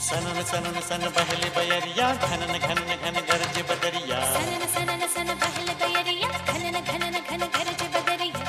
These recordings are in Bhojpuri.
सनन सनन सन बहले बयरिया घनन घन घन गरज बदरिया सनन सनन सन बहल बयरिया घनन घनन घन गरज बदरिया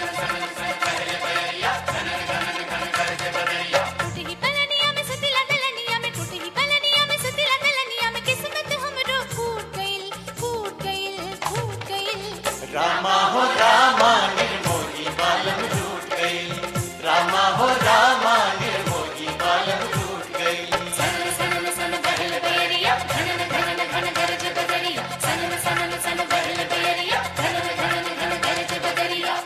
टूटी ही पलनिया में सुतिला गलनिया में टूटी ही पलनिया में सुतिला गलनिया में किस्मत हमरो फूट गइल फूट गइल फूट गइल रामा हो रामा निर्मोही बालम टूट गई रामा हो रामा निर्मोही बालम टूट गई सनन सनन सन बहल बयरिया घनन घनन घन गरज बदरिया सनन सनन सन बहल बयरिया घनन घनन घन गरज बदरिया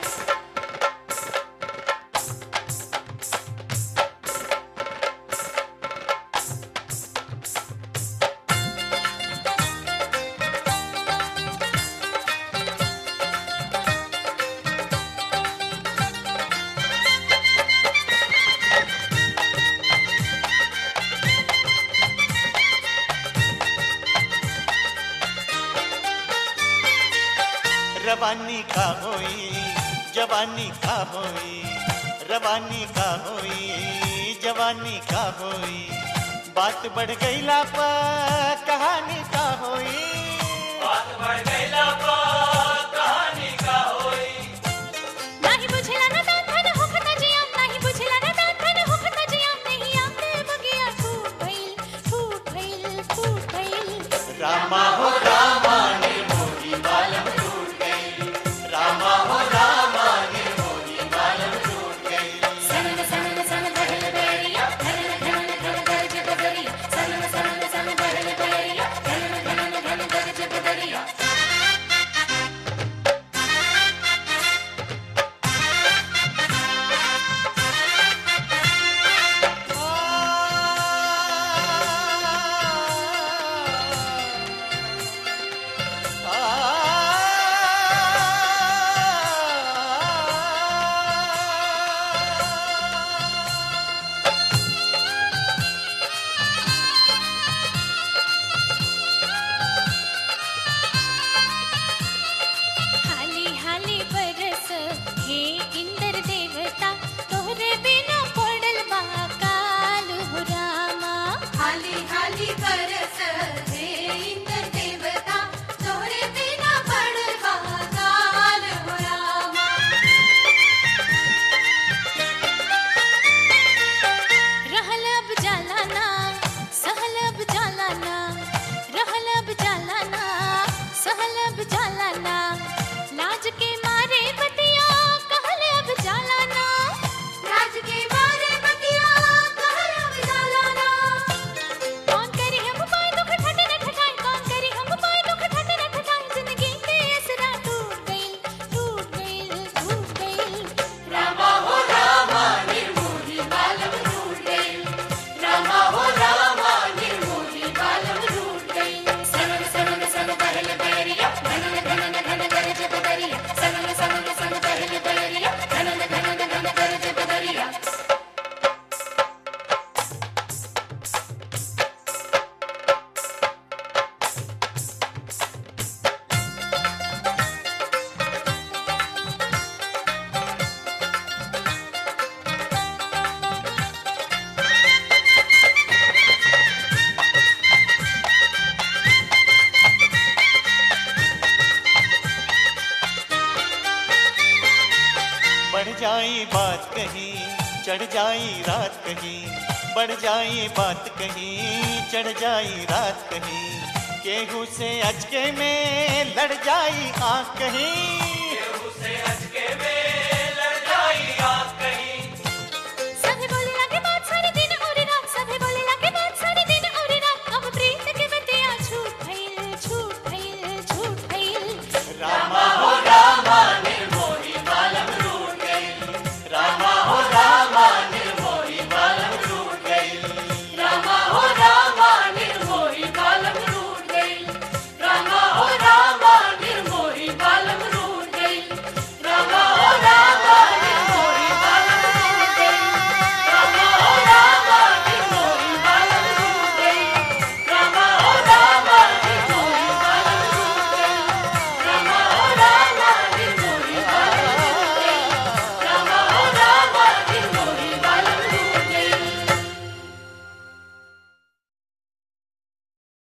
रवानी का होई जवानी का होई रवानी का होई जवानी का होई बात बढ़ गईला पर कहानी का होई नाही बुझला ना तान धन होखता जियाम नाही बुझला ना तान धन होखता जियाम नहीं आते बगिया फूट गइल फूट गइल फूट गइल रामा हो रामा निर्मोही बालम टूट गई रामा हो रामा निर्मोही बालम टूट गई सनन सनन सन बहल बयरिया घनन घनन घन गरज बदरिया सनन सनन सन बहल बयरिया घनन घनन घन गरज बदरिया हाली हाली बरस हे इंद्र देवता तोहरे बिना पड़ल बा काल हो रामा हाली हाली बरस हे इंद्र देवता तोहरे बिना पड़वा काल हो रामा रहल अब जालाना सहल अब जालाना रहल अब जालाना सहल अब जालाना लाज के मारे बतिया कहल अब जालाना राज के मारे बतिया कहल जालाना कौन करी हम पाए दुख ठट न ठठाए कौन करी हम पाए दुख ठट न ठठाए जिंदगी के असरा टूट गइल टूट गइल टूट गइल रामा हो रामा निर्मोही बालम टूट गई रामा हो रामा निर्मोही बालम टूट गई सनन सनन सन बहल बयरिया घनन घनन घन गरज बदरिया सनन सनन सन बहल बयरिया घनन घनन घन गरज बदरिया बढ़ जाई बात कहीं चढ़ जाई रात कहीं बढ़ जाई बात कहीं चढ़ जाई रात कहीं केहू से अचके में लड़ जाई आँख कहीं